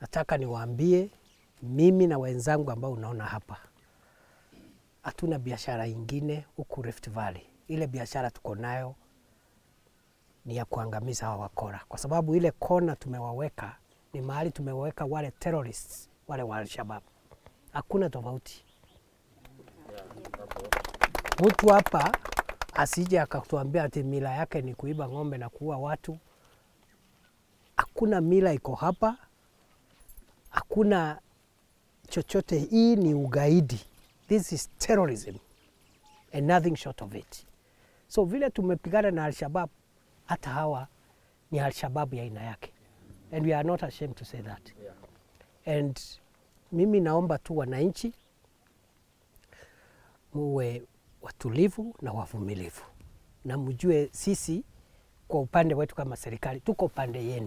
nataka niwaambie mimi na wenzangu ambao unaona hapa, hatuna biashara ingine huku Rift Valley. Ile biashara tuko nayo ni ya kuangamiza hawa wakora, kwa sababu ile kona tumewaweka ni mahali tumewaweka wale terrorists wale wa Alshabab. Hakuna tofauti. Mtu hapa asije akatuambia ati mila yake ni kuiba ng'ombe na kuua watu. Hakuna mila iko hapa, hakuna chochote. Hii ni ugaidi, this is terrorism and nothing short of it. So vile tumepigana na Alshabab, hata hawa ni Alshabab ya aina yake, and we are not ashamed to say that. And mimi naomba tu wananchi muwe watulivu na wavumilivu, na mjue sisi kwa upande wetu kama serikali tuko upande yenu.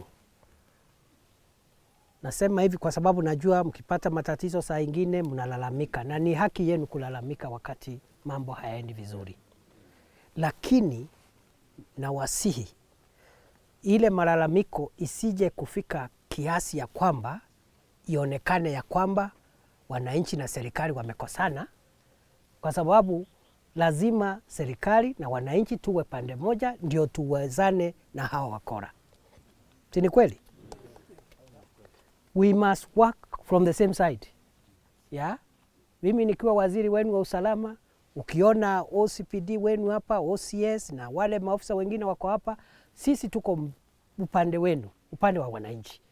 Nasema hivi kwa sababu najua mkipata matatizo saa ingine mnalalamika, na ni haki yenu kulalamika wakati mambo hayaendi vizuri, lakini nawasihi ile malalamiko isije kufika kiasi ya kwamba ionekane ya kwamba wananchi na serikali wamekosana, kwa sababu lazima serikali na wananchi tuwe pande moja, ndio tuwezane na hawa wakora. Si ni kweli? We must work from the same side yeah? Mimi nikiwa waziri wenu wa usalama, ukiona OCPD wenu hapa, OCS na wale maofisa wengine wako hapa, sisi tuko upande wenu, upande wa wananchi.